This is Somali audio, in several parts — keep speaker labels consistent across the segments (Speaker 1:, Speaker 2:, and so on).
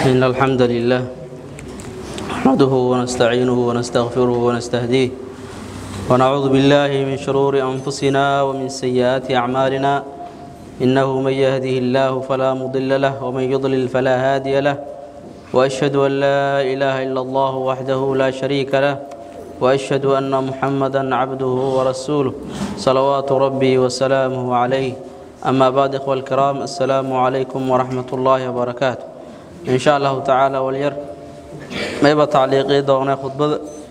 Speaker 1: إن الحمد لله نحمده ونستعينه ونستغفره ونستهديه ونعوذ بالله من شرور أنفسنا ومن سيئات أعمالنا إنه من يهده الله فلا مضل له ومن يضلل فلا هادي له وأشهد أن لا إله إلا الله وحده لا شريك له وأشهد أن محمدا عبده ورسوله صلوات ربي وسلامه عليه أما بعد إخوة الكرام السلام عليكم ورحمة الله وبركاته إن شاء الله تعالى والير ما يبقى تعليقي دوغنا خطبة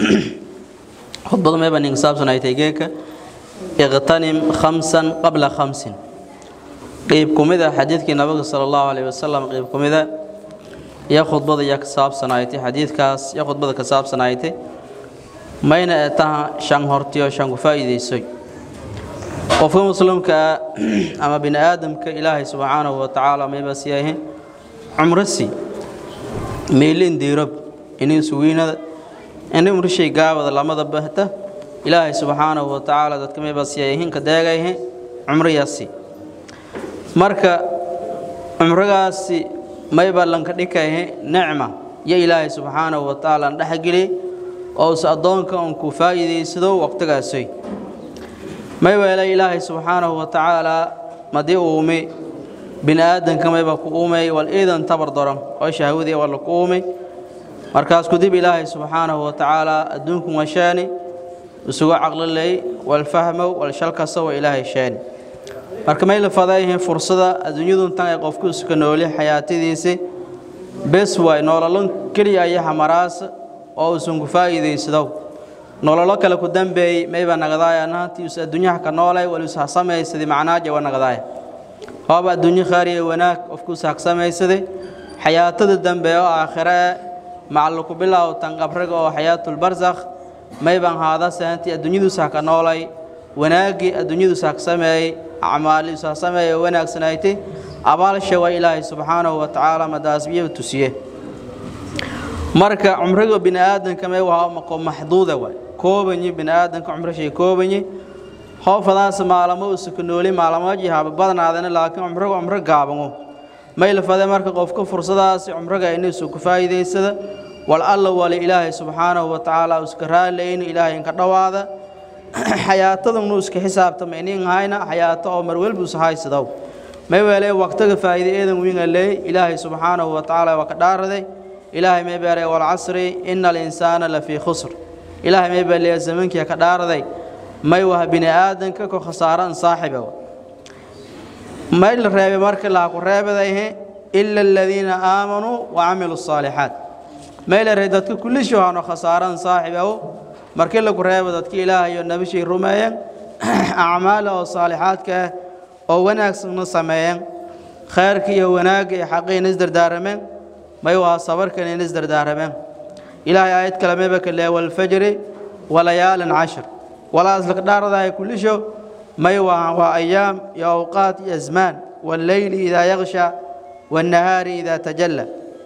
Speaker 1: خطبة ما يبقى ننصاب سنة اغتنم خمسا قبل خمس قيب كمذا حديثك النبي صلى الله عليه وسلم قيب كمذا يا خطبة يا كساب سنايتي حديث كاس يا خطبة كساب سنايتي mayna ee taha shan hortiyo shan ku faa'iidaysoy qofka muslimka ama bini aadamka ilaahay subxaanahu wa tacaala mayba siyahe cumrasi meelin diirob inin suwiinada ini umrishay gaabada lamada bahta ilaahay subxaanahu wa tacaala dadka mayba siyahe hinka deegayhe cumriyaasi marka cumrigaasi mayba lanka dhikayhe nicma iyo ilaahay subxaanahu wa tacaala dhexgeliyey ouse addoonka un ku faa'iidaysado waqtigaasoy may weelay ilaahay subxaanahu wa tacaalaa madii uume bini aadanka mayba ku uumay wal iidan tabar daran oo shahwadii walla ku uumay markaas kudib ilaahay subxaanahu wa tacaalaa adduunku washaani isugu caqlilay wal fahmow wal shalkasta wa ilaahay shaani marka may la fadayhin fursada adduunyadun tan ay qofku iska nooli xayaatadiisi bes waay noololan keliya iyo xamaraasa oo uusan ku faa'iidaysadow nololo kale ku dambeeyey mayba nagadaaya nahantiius adduunyaha ka noolay waluus hasamaysaday macnaaja wa nagadaaya hooba adduunyo khaariya wanaag qofkuus hagsamaysaday xayaatada dambe oo aakhire macallu ku bilow tan qabriga oo xayaatulbarsakh mayban haada sahantii adduunyaduus ha ka noolay wanaaggii adduunyaduus hagsameeyey acmaalius hasameeyey oo wanaagsanaaytay abaalsha waa ilaahay subxaanahu wa tacaala madaasbiyo tusiye marka cumriga bini aadanka may waa maqo maxduuda waay koobanyi bini aadanka cumrishay koobanyi hoofadaas maalamo usuka nooli maalamaji haba badnaadana laakiin cumriga cumro gaabano may la fade marka qofka fursadaasi cumriga inuusu ku faa'iidaysada wal alla wali ilaahay subxaanahu wa tacaala uska raalayno ilaahay inka dhowaada xayaatadanu iska xisaabtama inin hayna xayaato oo marwelbus haysadow may weelee waqtiga faa'iide eedan winga leey ilaahay subxaanahu wa tacaala waa ka dhaaraday ilaahay may beeray walcasri ina alinsaana lafii khusr ilaahay may beeleya zamankii ka dhaaraday may waha bini aadanka ko khasaaran saaxiba may la reebay marka laha ku reebadayhe ila aladiina aamanuu wa camiluu saalixaat may la reebay dadka kullishu hano khasaaran saaxibaw markii lagu reebo dadka ilaahayo nabishay rumeeyeen acmaala oo saalixaadka ah oo wanaagsanna sameeyeen khayrka iyo wanaagga iyo xaqiina isdardaarameen may waa sabarkan in isdardaarameen ilaahay aayad kale mayba ka leeya walfajri walayaalin cashir walaas laka dhaaradahay kullisho may waa waa ayaam iyo awqaat iyo asmaan walleyli idaa yaksha wannahaari idaa tajalla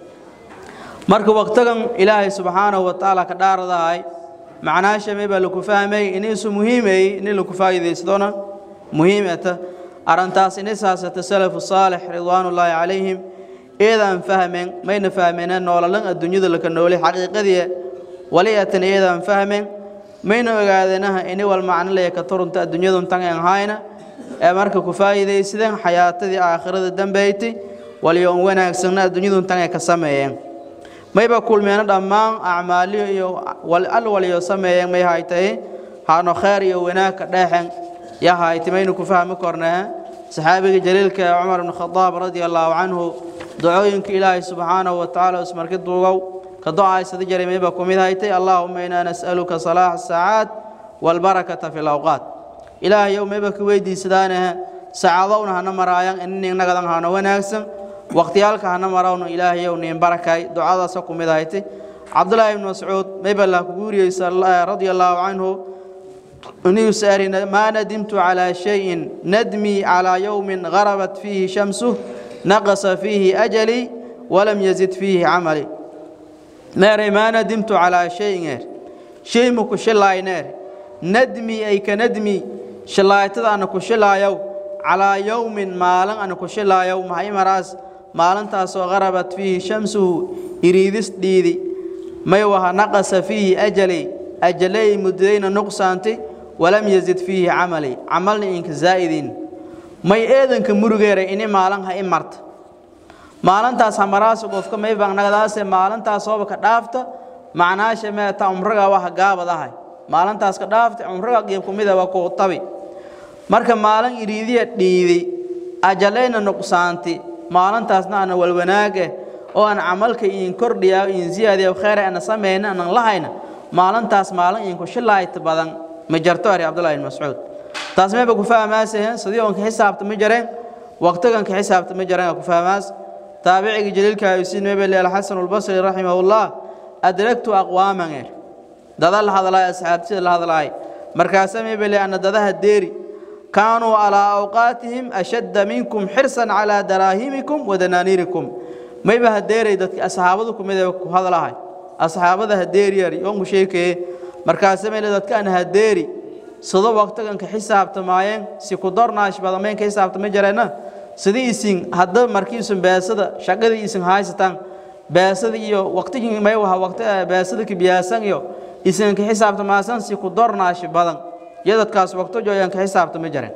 Speaker 1: marka waqtigan ilaahay subxaanahu wa tacaala ka dhaaradahay macnaasha may baa laku fahmay inisu muhiimayey ini laku faa'iidaysadona muhiimata arrintaas inisaasata salafu saalix ridwaanullaahi calayhim eedaan fahmeen mayna fahmeeneen noololan adduunyada laka nooli xaqiiqadii waliatan eedaan fahmeen mayna ogaadeenaha ini wal macnolaya ka turunta adduunyadun tan aan hayna ee marka ku faa'iidaysadeen xayaatadii aakhirada dambeeytay waliyo un wanaagsanna adduunyadun tan ay ka sameeyeen mayba kulmeena dhammaan acmaaliyo iyo al waliyo sameeyeen may haytay haano khayr iyo wanaag ka dheexen ya haytay mayna ku fahmi kornaa saxaabiga jaliilka ee cumar ibn khadaab radia allaahu canhu ducooyinka ilaahay subxaanahu wa tacaala ismarki duugow ka do-aysada jaray mayba ku mid haytay allaahuma inaa nas'aluka salaaxa asaacaat waalbarakata fi lawqaat ilaahayow mayba ka weydiisadaanaha saacadowna hana maraayan ininagadan hano wanaagsan waqtiyaalka hana marawna ilaahayow niin barakay ducadaasa ku mid haytay cabdullaahi ibnu mascuud mayba laa kugu wariyey radia allaahu canhu inuu saari maa nadimtu calaa shayin nadmii calaa yowmin garabat fiihi shamsuh naqasa fiihi ajalii walam yazid fiihi camali meeray maa nadimtu calaa shayin eer shay ma ku shilaayneer nadmi ay ka nadmi shilaaytada ana ku shilaayow calaa yowmin maalin ana ku shilaayow maxay maraas maalintaasoo qarabat fiihi shamsuhu iriidis dhiidi may waha naqasa fiihi ajalay ajalay muddadayna nuqsaantay walam yazid fiihi camalay camalna inka zaa'idin may eedanka murugeeray ini maalin ha i marta maalintaas hamaraasa qofka may baanagadaase maalintaas sooba ka dhaafta macnaasha meeta umraga waxa gaabadahay maalintaas ka dhaafta umraga qiib kumida waa ku tabi marka maalin iriidiya dhiidi ajalayna nuqsaanti maalintaasna ana walwanaage oo aan camalka idin kordhiyaa idin siyaadiya khayr ana sameeyna aan lahayna maalintaas maalin idinku shilaayt badan ma jarto ari cabdullaahi ibn mascuud taas meeba ku fahmaaseen sidii oon ka xisaabta ma jareen waqtigan ka xisaabta ma jareen ku fahmaas taabiciga jaliilka ayusin meeba leeyahay xasan al-basri rahimahullah adraktu aqwaman dada la hadlaay asxaabtida la hadlaay markaas meeba leeyahay ana dadaha deeri كانوا على أوقاتهم أشد منكم حرصا على دراهمكم ودنانيركم ما يبقى هديري دك أصحابكم إذا هذا لهاي أصحاب هذا هديري يوم شيء مركز ما إذا كان هديري صدق وقت كان كحساب تماين سيقدر ناش بعد ما كحساب تمجرنا سدي إسين هذا مركز بيسدا شقة إسين هاي ستان بيسدا يو وقت ما يوها وقت بيسدا كبياسان يو إسين كحساب تماسان سيقدر ناش بعد yadadkaas waqto jooyaan ka xisaabta ma jireen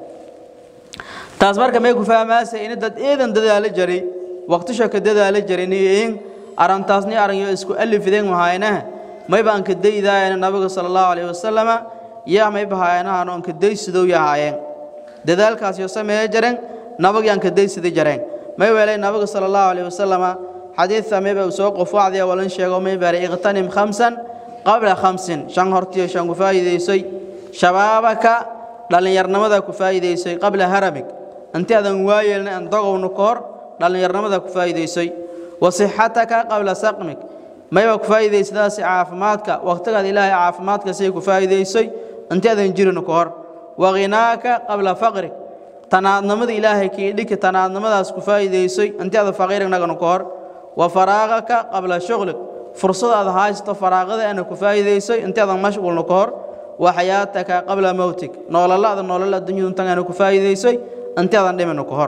Speaker 1: taas marka may ku fahmaasay in dad eedan dadaalo jiray waqtisha ka dadaalo jiray in arantaasni aranyo isku alifideen mahaynaha may baan ka daydaayeen nabiga sallallahu alayhi wasallam yaa may bahaynaha aan ka daysidow yahaayeen dadaalkaas iyo sameeyay jireen nabiga aan ka daysiday jireen may weelay nabiga sallallahu alayhi wasallam xadiis may baa soo qof wacdiya walan sheego may baa iqtanim khamsan qabla khamsin shan hortiyo shan ku faa'iideysay shabaabaka dhallinyarnimada ku faa'iidaysay qabla haramig intii aadan waayeelna aan dogowno ka hor dhallinyarnimada ku faa'iidaysay wa sixataka qabla saqmig mayba ku faa'iidaysadaasi caafimaadka waqtigaad ilaahay caafimaadka say ku faa'iidaysay intii aadan jirin ka hor wa ghinaaka qabla faqrig tanaadnimada ilaahay kii dhiki tanaadnimadaas ku faa'iidaysay intii aadan faqiirnagana ka hor wa faraaqaka qabla shughlig fursadaad haysto faraaqada ana ku faa'iidaysay intii aadan mashquulna ka hor وحياتك قبل موتك نول الله نول الله الدنيا تنغنا كفايديسي انت ادان دمنو كهور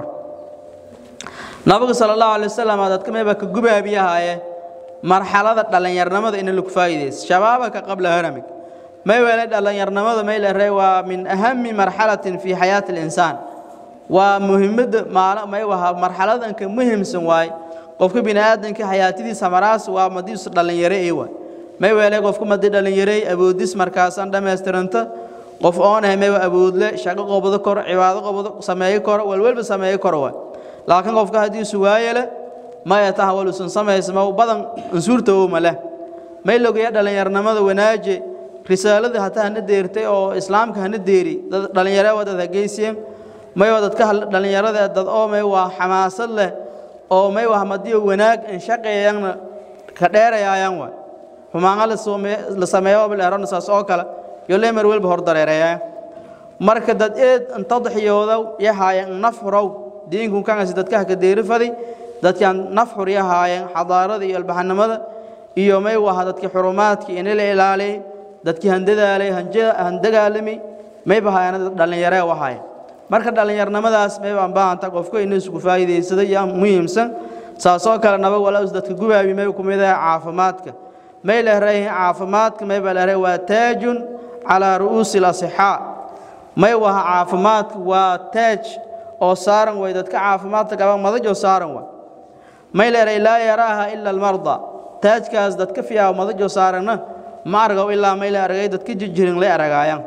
Speaker 1: نبي صلى الله عليه وسلم dadka meeba ka gubaabiyahaye marxalada dhalinyarnimada in lagu faa'iideys shababaka qabla haramik may wala dhalinyarnimada may la reey waa min ahammi marxalatin fi hayat al-insan waa muhiimada maala may waha marxaladan ka muhiimsan waay qofka bini'aadanka hayaatidiisa maraas waa madiis dhalinyaro ee waay may weelay qofku madii dhalinyaray awoodis markaasaan dhammaystiranta qof oon ahay may awoodle shaqo qobado kor cibaado qobado sameeyo kor walwalba sameeyo kor waa laakiin qofka haddii isu waayele maya taha walusan samaysma badan ansuurta oo male may logaya dhalinyarnimada wanaaje risaalada hataa hana deertay oo islaamka hana deeri dad dhalinyaro wadad hageysiyeen may dadka dhalinyarada dad oo may waa xamaasad leh oo may waa madiyo wanaag in shaqeeyana ka dheerayaayaan waa xumaanga la sameeyo bilaarona saas oo kale iyo leemar walba hor dareereeya marka dad eed tadxiyooda yahaayeen nafrow diinku kan dadka ka deerifadi dadkan nafxur yahaayeen xadaarada iyo albaxnimada iyo may waha dadkii xurumaadka in la ilaaliyay dadkii handadaalay handagaalami may bahaayeen dhalinyaro wahaay marka dhalinyarnimadaas may baan baahanta qofku inuu isku faa'iideysado yaa muhiimsan saasoo kale nabad walaas dadka gubaabi may ku mid ah caafimaadka may leeyahay caafimaadka may leeyahay waa taajun ala ru'usi al-asihha may waa caafimaadka waa taaj oo saaran way dadka caafimaadka qaba madajo saaran waa may leeyahay laa yaraaha illa al-marda taajkaas dadka fiyaa madajo saaranna ma argo ilaa may leeyahay dadka jirin la aragayaan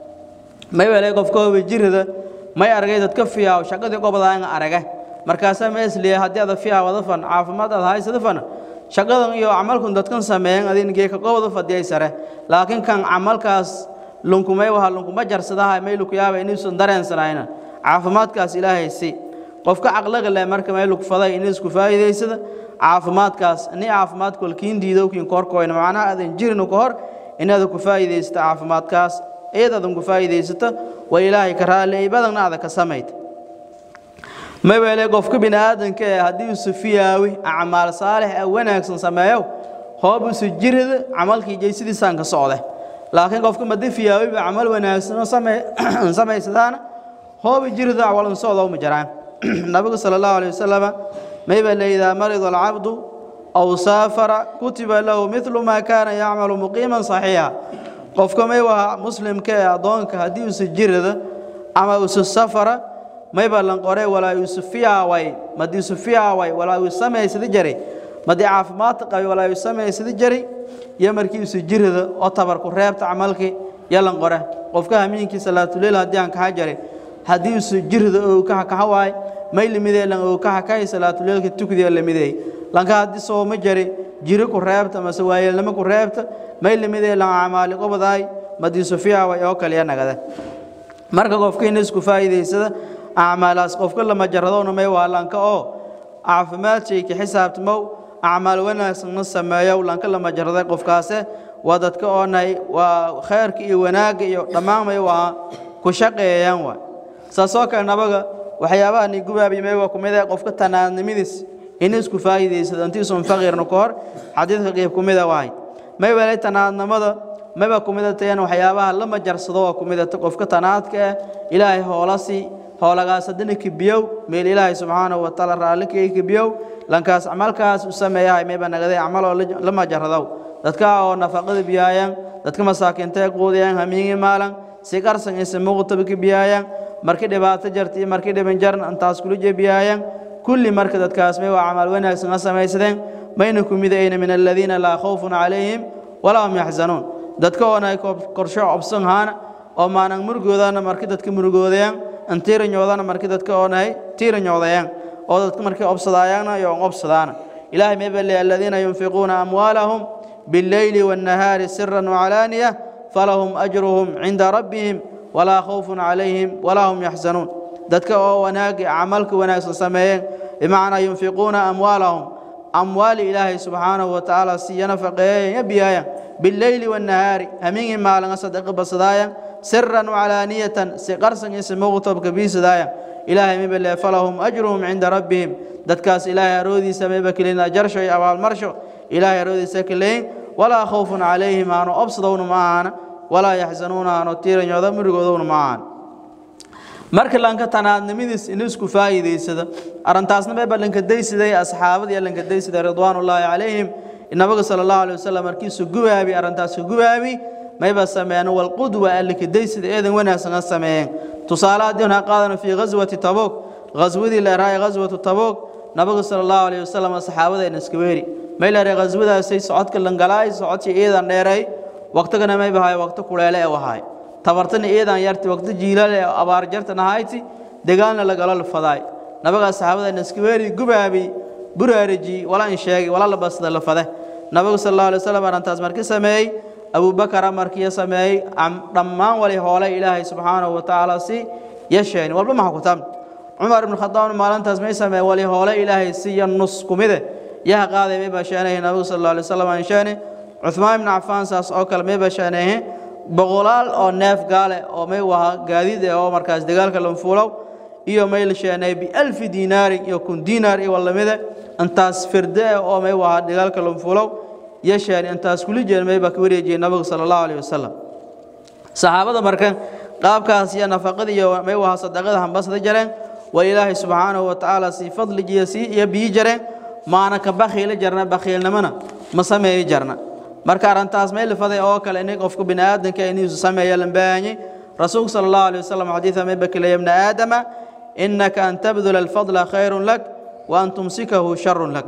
Speaker 1: may leeyahay qofka wajirada may argay dadka fiyaa shaqadii qobadaan araga markaas ma isliya hadii aad fiyaa wada fan caafimaad aad haysada fan shaqadan iyo amalkan dadkan sameeyeen adingeey ka qobada fadiyay sare laakiin kan amalkaas lunkumay waxa lunkuma jarsadaha meel ku yaaba inuu san dareensanayna caafimaadkaas ilaahay si qofka aqlaga leh marka meel ku faday inuu isku faa'iideysada caafimaadkaas ni caafimaad kolkiin diido kiin korkooyna macnaha adan jirin ku hor inaad ku faa'iideysto caafimaadkaas eedadan ku faa'iideysato waa ilaahay ka raali badan aad ka sameeyto ma weelay qofka bini'aadanka ee haddii uu sufiyaawi acmaal saalix ah wanaagsan sameeyo hoob isu jirida camalkii jeysidiisaan ka socda laakiin qofka madii fiyaawi ba camal wanaagsan oo samee sameysadaana hoob jirida walan socdo ma jiraan nabigu sala allahu alayh wasalama mayba laydaa marida alcabdu aw saafara kutiba lahu midlu maa kaana yacmalu muqiiman saxiixa qofka may waha muslimka ee addoonka haddii usa jirada ama usa safara mayba lan qore walaa usa fiyaaway madii usa fiyaaway walaa uu samaysada jaray madii caafimaadka qabay walaa uu samaysada jaray iyo markii usa jirada oo tabarku reebta camalkii yalan qore qofka hamiinkii salaatuleyl haddii aan kaxa jaray haddii usa jirada oo kaxa kaxa waay may limidee lan oo kaxa kahay salaatuleylka tukdiya limidee lanka haddii sooma jari jiri ku reebta mase waayeelnimo ku reebta may limidee lan camaali qobadaay madii sufiya way oo kaliya nagada marka qofkiina isku faa'iidaysada acmaalaas qofka lama jaradowna may waa lanka oo caafimaad shayki xisaabtimow acmaal wanaagsanna sameeyow lanka lama jaraday qofkaase waa dadka oonahay waa khayrka iyo wanaagga iyo dhammaan may waa ku shaqeeyaan waay saasoo kale nabaga waxyaabaha ni gubaabimay waa kumid ah qofka tanaadnimadiis in isku faa'iidaysado intiisun faqiirna ka hor xadiidka qeyb ku mid a wahay may welay tanaadnimada mayba ku mid tayan waxyaabaha lama jarsado waa ku mid ah qofka tanaadka ah ilaahay hoolasi hoolagaas haddana kibiyow meel ilaahay subxaanahu wa tacaala raalli kaga kibiyow lankaas camalkaas u sameeyahay mayba nagaday camaloo lama jaradow dadka oo nafaqada biyaayaan dadka masaakiinta ee quudayaan hamiingi maalan si qarsan isa muuqtaba kibiyaayaan markii dhibaato jarta iyo markii dhiban jaran intaas kula jebiyaayaan kulli marka dadkaas may waa camal wanaagsan ha samaysadeen mayna ku midayna min aladiina laa khawfun calayhim walaa hum yaxzanuun dadka oona ay korsho obsan haana oo maanan murugoodana markii dadka murugoodayaan antiiranyoodana markii dadka oonahay tiiranyoodayaan oo dadka markii obsadaayaana iyo obsadaana ilaahay may bale aladiina yunfiquuna amwaalahum بالليل والنهار سرا وعلانية فلهم أجرهم عند ربهم ولا خوف عليهم ولا هم يحزنون dadka oo wanaag camalka wanaagsan sameeyeen bimacnaa yunfiquuna amwaalahum amwaali ilaahay subxaanahu wa tacaala siyana faqeeyaya biyaayaan bileyli wannahaari hamiingii maalanga sadaqa basadaaya siran wacalaaniyatan si qarsan iyo si muqtobka biisadaaya ilaahay miba lee falahum ajruhum cinda rabbihim dadkaas ilaahay aroodiisa mayba keleyn ajarsho iyo abaalmarsho ilaahay aroodiisa keleyn walaa khawfun calayhim aanu obsadowna ma ahana walaa yaxzanuuna aanu tiiranyooda murigoodowna ma ahan marka lanka tanaadnimadiis in isku faa'iidaysada arrintaasna mayba lanka daysiday asxaabadii lanka daysiday ridwaanullaahi calayhim nabiga sala allahu alayh wasalam markiisu gubaabi arrintaas ka gubaabi mayba sameeyeen walqudwa alika daysida eedan wanaagsan ha sameeyeen tusaale haddii ha qaadano fii ghaswati tabuuk ghaswadii la eraayay ghaswatu tabuuk nabiga sala allahu alayh wasalam saxaabadayna iska weeri may la eray ghaswadaasay socodka langalaay socodkii iidan dheeray waqtigana mayba haay waqti kuleele ee wahaay tabartana iidan yarti waqti jiilal ee abaar jartan ahayti dagaalna lagala lafadaay nabiga saxaabadayna iska weeri gubaabi buraariji wala in sheegay wala la basda la fade nabiga sal allahu alay wasalam arrintaas markii sameeyey abubakar markii sameeyey dhammaan wali hoolay ilaahay subxaanahu wa tacaala si yasheen walba maxa ku tam cumar ibn khadaab maalintaas may sameeyey wali hoolay ilaahay si ya nus kumide yaha qaaday may bashaanay nabiga sal allahu alay wasalam aan sheene cuthmaan ibn cafaan saas oo kale may bashaanay boqolaal oo neef gaale oo may waha gaadiid ee oo markaas dagaalka lanfuulow iyo may la sheenay bialfi diinaarin iyo kun diinaar iyo walamide intaas firde eh oo may waha dagaalka lanfuulow iyo sheen intaas kuli jeen may baa ka wareejiyey nabiga sala allahu alayh wasalam saxaabada marka qaabkaas iyo nafaqada iyo may waha sadaqada hambasada jareen waa ilaahay subxaanahu wa tacaala sii fadligiiyo sii iyo biyi jareen maana ka bakhiila jarna bakhiilnimona ma sameeyi jarna marka arrintaas may lifaday oo kale in qofka bini aadamka inuu sameeyo lambaanye rasuulka sala allahu alayh wasalam xadiida may bakilaya ibna aadama inaka an tabdula alfadla khayrun lak wa an tumsikahu sharun lak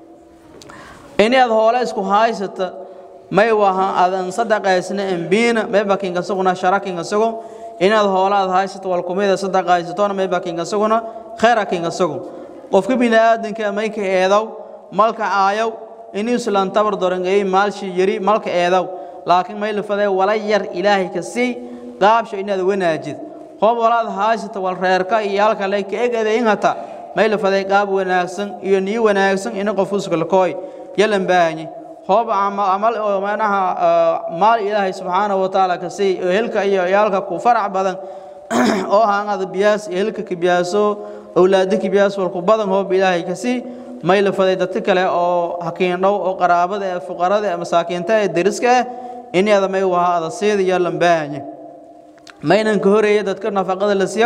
Speaker 1: inaad hoole isku haysata may waha adan sadaqaysna embiina may bakinka suguna sharakinka sugu inaad hoole aad haysato walkumida sadaqaysatona may bakinka suguna khayrakinka sugu qofka bini aadamka may ka eedow malka aayow inuu islaan tabar dorangay maalshi yari malka eedow laakiin may lifaday wala yar ilaahay ka sii qaabsho inaad wanaajid qof walaad haysata wal reerka iyo halka lay ka egada in hata may lifaday qaab wanaagsan iyo niyo wanaagsan in qof uska lakooy yalan baahanye hoob amal oo manaha maal ilaahay subxaanahu wa tacaala ka sii oo helka iyo yaalka ku farac badan oo haangada biyaas iyo helka ka biyaaso awlaada ka biyaas walku badan hoob ilaahay ka sii may la faday dadka kale oo hakiindhow oo qaraabada ee fuqarada ee masaakiinta ee deriska ah inaada may waha ada seeda iyo lambaahanye maynan ka horeeya dadka nafaqada la siiyow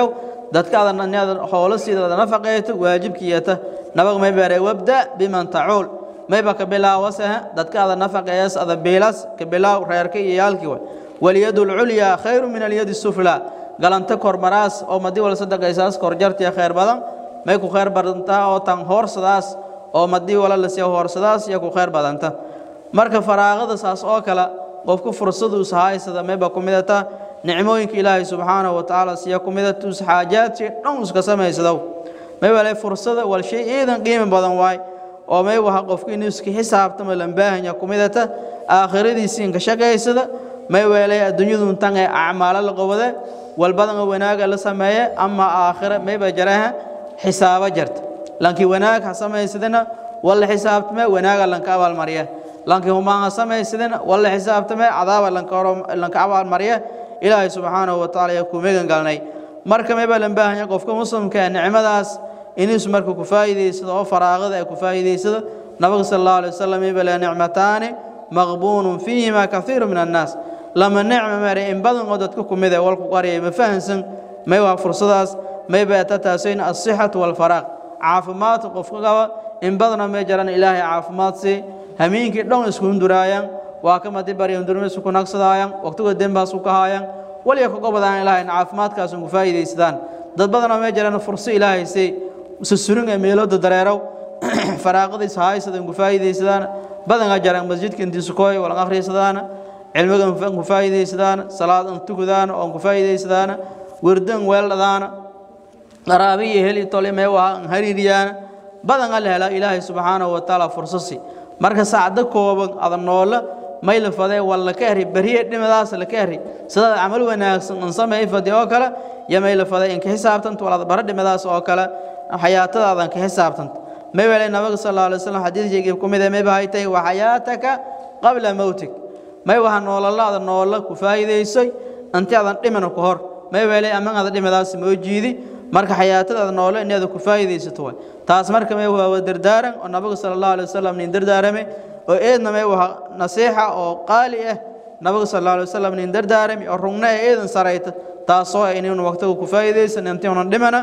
Speaker 1: dadka adan inaad howlo siidada nafaqeeto waajibkiyata nabag may bare wabda biman tacuul mayba ka bilaawasaha dadka adan nafaqeeyas ada biilas ka bilaaw reerka iyo yaalkii way waliyadu lculyaa khayru min alyadi suflaa galanta kormaraas oo madii wala sadaqaysaas korjartiya khayr badan may ku khayr badantaa oo tan hoorsadaas oo madii wala la siiyo hoorsadaas iyo ku khayr badanta marka faraaqada saas oo kale qofku fursadu is haysada mayba ku midata nicmooyinka ilaahay subxaanahu wa tacaala siya ku midata us xaajaadsi dhan iska samaysadow may wale fursada wal shay iidan qiimi badan waay oo may waha qofku inuu iska xisaabtamo lambaahanya ku midata aakhiradiisii inka shaqaysada may weelay adduunyadu tan ee acmaalo la qabade walbadan oo wanaaga la sameeye ama aakhira mayba jaraha xisaabo jarta lankii wanaag ha samaysadina walla xisaabtame wanaaga lanka abaalmarya lankii humaan ha samaysadina walla xisaabtame cadaaba lanka abaalmarya ilaahay subxaanahu wa tacaala ayaa ku megan galnay marka mayba lan baahanya qofka muslimka ee nicmadaas inuus marka ku faa'iidaysado oo faraaqada ay ku faa'iidaysado nabiga sala allahu alay wasalam mayba le nicmataani maqbuunun fiihima kathiiru min annaas lama nicmo mare in badan oo dadka ku mid ee walku qaryay ma fahansan may waa fursadaas may beeta taasayn asixatu walfaraaq caafimaadka qofka qaba in badanoo may jaran ilaahay caafimaad sii hamiinkii dhan isku hunduraayaan waa ka madi barya hundurma isku nagsadaayaan waqtiga dembaas ku kahaayaan waliya ka gobadaan ilaahayna caafimaadkaas ugu faa'iidaysadaan dad badanoo may jaran furso ilaahay sii susurin ee meelooda dareerow faraaqadiis haysada ugu faa'iidaysadaan badanka jaran masjidka intiisukooy walan akhriysadaana cilmiga ku faa'iidaysadaana salaad an tukadaana oon ku faa'iidaysadaana werdan weeldhadaana qaraabiyo heli tole mee waa an hariiriyaana badan alla hela ilaahay subxaanahu wa tacaala fursasi marka saacdo kooban ada noola may la fadee walla ka heri beriye dhimadaas la ka heri sidaad camal wanaagsan an sameey fadi oo kale iyo may la fadee inka xisaabtanta walaad bara dhimadaas oo kale xayaatadaadan ka xisaabtanta may wele nabiga sal alla alay wasallam xadiidkeygii ku mid ee may bahay tahay wa xayaataka qabla mowtig may waha noolalaada noola ku faa'iidaysay inti adan dhimana ku hor may wele aman ada dhimadaas moo jiidi marka xayaatadaada noole inaada ku faa'iidaysato waay taas marka may waa dardaaran oo nabiga sala allahu alay wasalam nin dardaarame oo eedna may waha nasiixa oo qaali ah nabiga sala allahu alay wasalam nin dardaarame oo rugna ee eedan sarayta taasoo ah inaynu waqtiga ku faa'iidaysan intii unan dhimana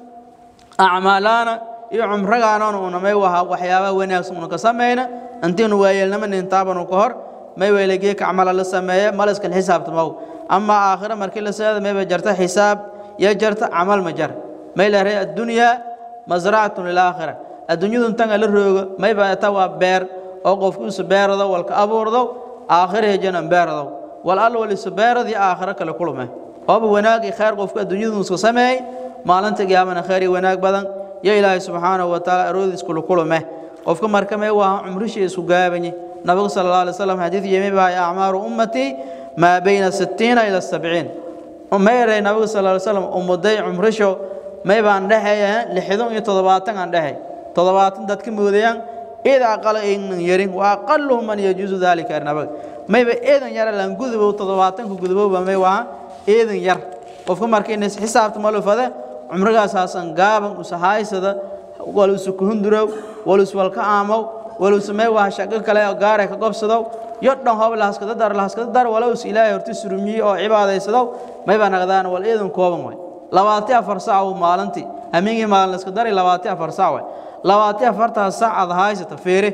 Speaker 1: acmaalaana iyo cumragaanona una may waha waxyaabaha wanaagsan una ka samayna intiinu waayeelnama nin taabanu ka hor may weyle geeka camala la sameeye maliskal xisaabtamaw ama aakhira markii la seeda mayba jarta xisaab iyo jarta camal ma jar may la ree addunyaa masracatun lilaakhira adduunyadu intanga la roogo mayba ta waa beer oo qofku isu beerado walka abuurdo aakhira hejanan beerado wal alla wal isu beeradii aakhira kale kulume ooba wanaag iyo khayr qofku adduunyadu iska sameeyey maalinta qiyaamana khayr iyo wanaag badan yo ilaahay subxaanahu wa tacaala aroodiis kula kulume qofka marka may waa cumrishii isku gaabanye nabigu sala allah alay wasalam xadiid yemi baa acmaaru ummatii maa bayna sittiina ila sabciin may eray nabigu sal ly slam ummaday cumrisho may baan dhexeeya lixdan iyo toddobaatan aan dhexey toddobaatan dadka moodayaan id aqala aynan yarin wa aqaluhum man yajuusu dalika nabaga mayba eedan yara lan gudubow toddobaatanka gudubowba may waa eedan yar qofka marka inas xisaabta malufade cumrigaasasan gaaban usahaysada walusu kuhundurow walus walka aamow walus may waa shaqo kale oo gaare ka gobsadow yo dhan hoob lahaskada dar lahaskada dar walowis ilaahay horti surumiyey oo cibaadaysadow may baa naqdaan wal eedan kooban way labaati afar sac uu maalintii hamiingii maalin iska dari labaati afar sac way labaati afartaa sac aad haysata feere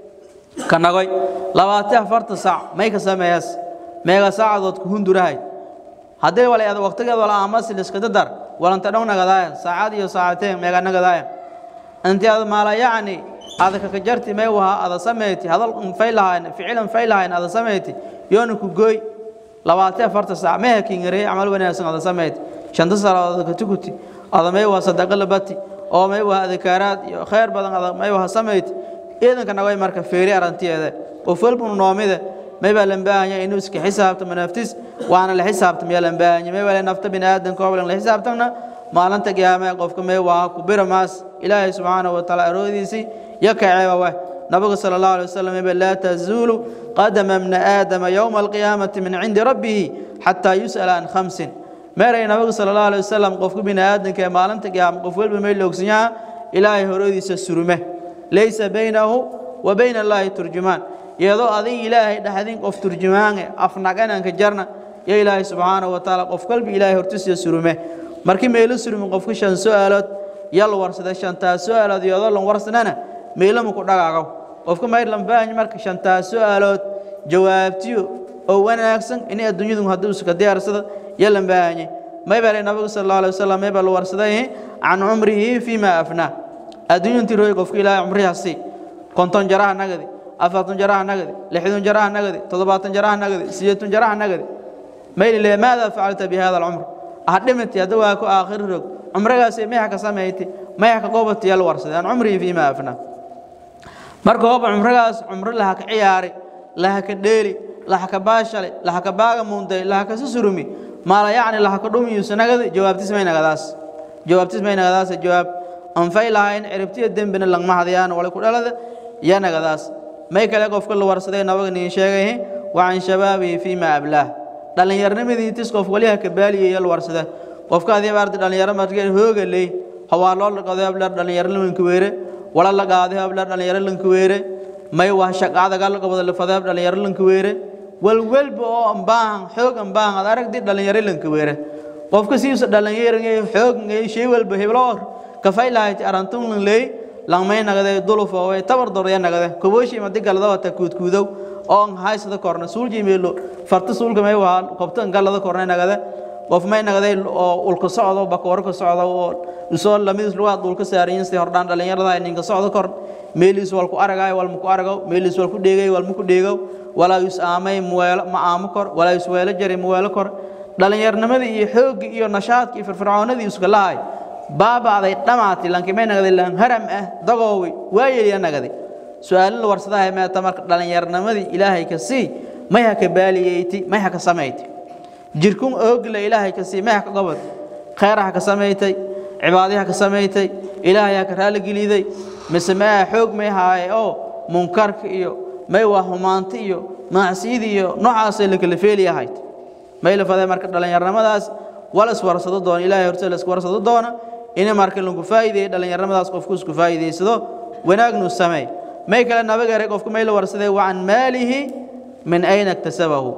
Speaker 1: ka nagoy labaati afarta sac may ka sameeyas meega saacadood ku hundurahay haddii wala ada waqtigeed wala aamas liskada dar walanta dhow nagadaaya saacad iyo saacateen meega nagadaaya intii aad maala yacni ada kaka jarti may waha ada sameyti hadal fay lahayn ficilan fay lahayn ada sameyti yoona ku gooy labaati afarta saac meha kingarey camal wanaagsan ada sameyti shanta salaadood ka tukuti ada may waa sadaqa labati oo may waa adkaaraad iyo khayr badan ada may waa sameyti ciidanka nagoy marka feeri arantiyeeda qof walbunu noomide may baa lan baahanya inuu iska xisaabtamo naftis waana la xisaabtamaya lan baahanya may baa la nafta bini aadanka oo la xisaabtamna maalinta qiyaamee qofka may waa ku bira maas ilaahay subxaanahu wa tacaala aroodiisii يكعب نبي صلى الله عليه وسلم لا تزول قدم ابن آدم يوم القيامة من عند ربه حتى يسأل عن خمس ماري نبي صلى الله عليه وسلم قف بن آدم كما لم تقيام قف بميل لوكسنيا إلهي هرودي سسرمه ليس بينه وبين الله ترجمان يدو أذي إلهي دحدين قف ترجمان أفنقنا كجرنا يا إلهي سبحانه وتعالى قف قلب إلهي هرتس يسرمه markii meelo surmi qofku shan su'aalood yal warsada shantaa su'aalood iyadoo lan warsanana meelo ma ku dhagaagaw qofka mayr lan baahan marka shantaa su'aalood jawaabtiyo oo wanaagsan inay adduunyadu hadduu iska diyaarsada yalan baahan may baa nabiga sallallahu alayhi wasallam may baa la warsaday can umrihi fima afna adduunyantii rooy qofka ilaahay umrihaasi konton jaraha nagadi afartan jaraha nagadi lixdan jaraha nagadi toddobaatan jaraha nagadi sideetan jaraha nagadi mayli le maada facalta bi hada alcumr ah dhimati hadda waa ku aakhir rog cumrigaasi meexa ka samayti meexa ka goobati yal warsaday can umrihi fima afna marka hooba cumrigaas cumri laha ka ciyaari laha ka dheeli laha ka baashale laha ka baaga muunday laha ka susurumi maala yacni laha ka dhumiyuusa nagadi jawaabtis may nagadaas jawaabtis may nagadaas jawaab anfay lahayn ciribtiya dembina langma hadiyaan wala ku dhalada ya nagadaas may kale qofka la warsaday nabaga niin sheegay wa can shabaabihi fiima ablaah dhallinyarnimadii tis qof waliha ka baaliyay la warsada qofka adii baarti dhallinyaro markay hooga leey hawaa loo laqaday ablaar dhallinyaro lanka weere wala la qaaday ablaar dhallinyaro lanka weere may waa shaqaada gal qabada la fadaa dhallinyaro lanka weere wal walba oo ambaan xoog ambaan ad aragdi dhallinyaro lanka weere qofka siisa dhallinyaro xoog ngay shay walba heblo kafay lahayti arantun lan leey langmay nagade duluf oo way tabar dorya nagade kubooshi madi galada wata kuudkuudow oo haysada korna suulji meelo farta suulka may waa qobta galada korna nagade qof may nagade oo ulka socdo bakoor ka socdo oo isoo lamidis lugaa dulka saariyin si hordaan dhalinyarada ninka socdo kor meelis wal ku aragay wal ku aragaw meelis wal ku dheegay wal ku dheegaw walaa is aamay muweelo ma aamo kor walaa is weelo jari muweelo kor dhalinyarnimadii iyo xoogga iyo nashaadka iyo firfircoonadii iska lahay baabaaday dhamaati lankimay nagday lan haram ah dagoowi waa yeliya nagday su-aalin la warsadahay meeta marka dhallinyarnimadii ilaahay ka sii may ha ka baaliyeyti may ha ka samayti jirkun oogla ilaahay ka sii may ha ka gobod khayr ha ka samaytay cibaadi ha ka samaysay ilaahay ha ka raaligeliday mise ma xoog may haaye oo munkarka iyo may waa humaanta iyo macsiyada iyo noocaasay la kala feeliyahayd may la faday marka dhallinyarnimadaas wala iswarsado doona ilaahay horta la iswarsado doona inay marka lagu faa'iideeyo dhallinyarnimadaas qofku isku faa'iideysado wanaagnu sameey may kale nabaga eray qofku may la warsaday wa can maalihi min ayna iktasabahu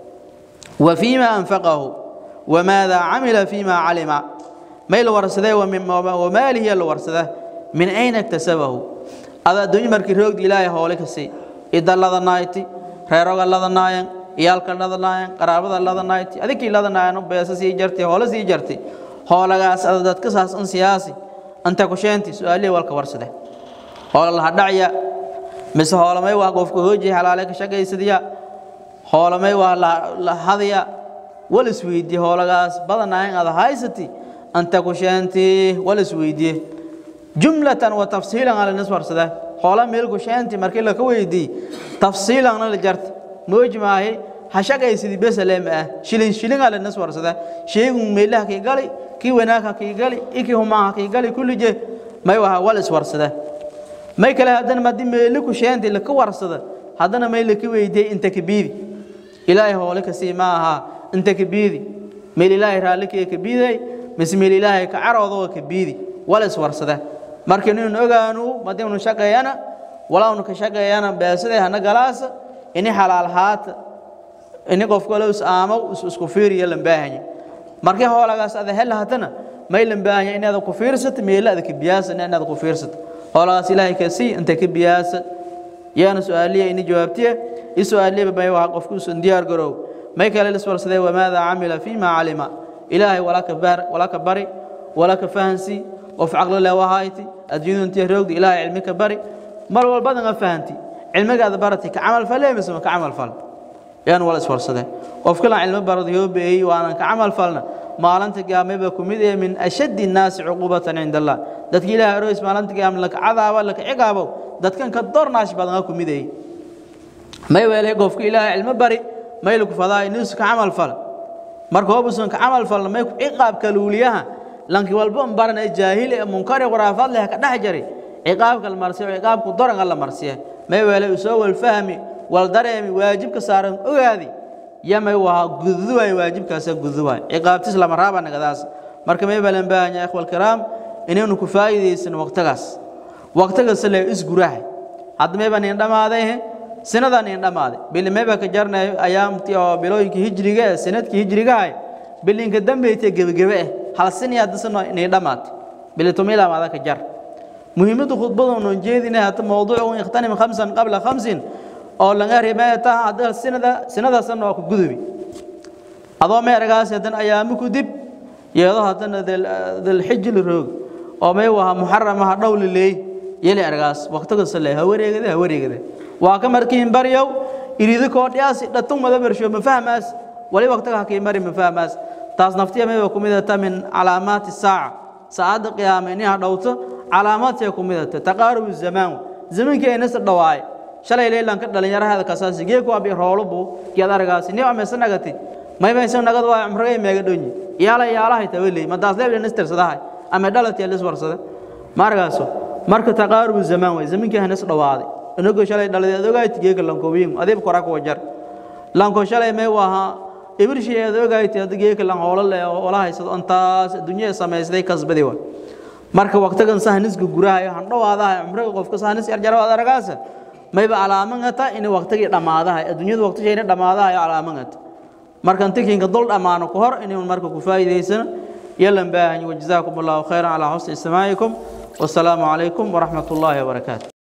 Speaker 1: wa fiima anfaqahu wamaada camila fiima calima may la warsaday wa maalihi la warsada min ayna iktasabahu ada adduunyo markii roogdi ilaahay hoole ka sii idallada nayti reeroga lada naayan iyaalka lada naayan qaraabada lada nayti adinkii lada naayan beesa sii jartay hoole sii jartay hoolagaas ada dadka saas an siyaasi anta ku sheenti su-aalihii walka warsade hoola laha dhacya mise hoolamay waa qofka hooji xalaale ka shaqaysadiya hoolamay waa la hadaya wal isweydiye hoolagaas badanaayan ada haysati anta ku sheenti wal isweydiye jumlatan wa tafsiilan ala nis warsada hoola meel ku sheenti markii la ka weydiiye tafsiilanna la jarta mooji maahay ha shaqaysadi besaleem ah shilin shilin ala nis warsada sheegun meelaha kii gali kii wanaagha kii gali ikii humaaha kii gali kullije may waha wal iswarsada may kale haddana madi meeli ku sheenti laka warsada haddana may laka weydiiyey inta kabiidi ilaahay hoole ka sii ma aha inta kabiidi meel ilaahay raallikii kabiiday mise meel ilaahay ka caroodo kabiidi wal iswarsada marka inuu ogaanu madi unu shaqeeyana walaa unu ka shaqeeyana beesaday hana galaasa ini xalaal haata ini qof kale is aamo isku fiiriya lambaahanya markii hoolagaas ada hel hatana may lambaahanya inaad ku fiirsato meela ada ka biyaasa inaad ku fiirsato hoolagaas ilaahay ka sii inta ka biyaasa yaana su-aaliya ini jawaabtiya i su-aaliya may waa qofku usan diyaar garow may kale liswarsaday wamaada camila fiima calima ilaahay walaka bar walaka bari walaka fahansi qof caqli leh wahayti adduunyadu intii roogdi ilaahay cilmi ka bari mar walbadan a fahanti cilmigaada barati ka camal falee mise ma ka camal fal yaan wala iswarsadeen qof kala cilmi barada yoo beeyey waanan ka camal falna maalinta qiyaamaba ku mid ee min ashaddi nnaasi cuqubatan cinda allah dadka ilaahay aroos maalinta qiyaama laka cadaaba laka ciqaabo dadkan ka dornaash badan ku mid ee may weelay qofka ilaahay cilmi bari may lagu fadaa inuu ka camal fal marka hoobusan ka camal falna may ku ciqaab kaluuliyaha lanki walba barana jaahil ee munkar quraafad leh ka dhex jari ciqaabka la marsiyo ciqaabku doran la marsiyo may weelay soo wal fahmi wal dareemi waajibka saaran ogaadi yamay waa guduwaay waajibkaas guduwaay ciqaabtis lama raaba nagadaas marka may balan baahanya ikhwal kiraam inaynu ku faa'iideysan waqtigaas waqtigaas la isgurahay hadda may baan dhamaaday sinadan in dhamaaday bil may ba ka jarnay ayaamtii oo bilooyinka hijriga ee sanadkii hijriga ay bilinka dambeeyay gebagabe ah hal sin iyo hadisano inay dhamaatay bilitumila maada ka jar muhiimadu khudbada oo jeedina hata mawduucu ikhtanim khamsan qabla khamsin oo laga reebay taa hadda sinada sinada san oo ku gudubi adoo meeragaas hadan ayaamu ku dib yeedo hadan dal xijil roog oo may waha muharrama dhowli leey yeli argaas waqtiga salay ha wareegada ha wareegada waa ka markiin baryow irido koo dhiyaasi dhatun mada bersho ma fahmaas wali waqtiga ha kii mari ma fahmaas taas naftiya may ku midata min calaamaati saaca saacada qiyaama inay dhawto calaamaadka ku midata taqaarub zaman zamankeenna sa dhawaay shalay leelan ka dhalinyarada kasaasi geeku abi roolubu geed argaasi ni ameesanagati may baysan nagad waa umragay meega dhonyi yaala yaalahay tawalay madaas leebna nister sadahay ama dhalati lis warsada margaaso marka taqaarubu zaman way zamankii hanas dhawaaday inagu shalay dhaladeed ogaayt geega lankowiin adeeb kora ku wajar lanko shalay may waha ibrishiyeed ogaayt geega lan hoola le oo la haysado antaas dunyada sameysay kasbadi waa marka waqtigan sahnisku guraayo han dhawaadahay umriga qofka sahnis yar jaraad aragaasa mayba calaamangata in waqtigii dhamaadahay adduunyada waqtigeena dhamaadahay calaamangata marka intikinka dul dhamaano ku hor inuu marka ku faa'iideysano يلا باهن وجزاكم الله خيرا على حسن استماعكم والسلام عليكم ورحمة الله وبركاته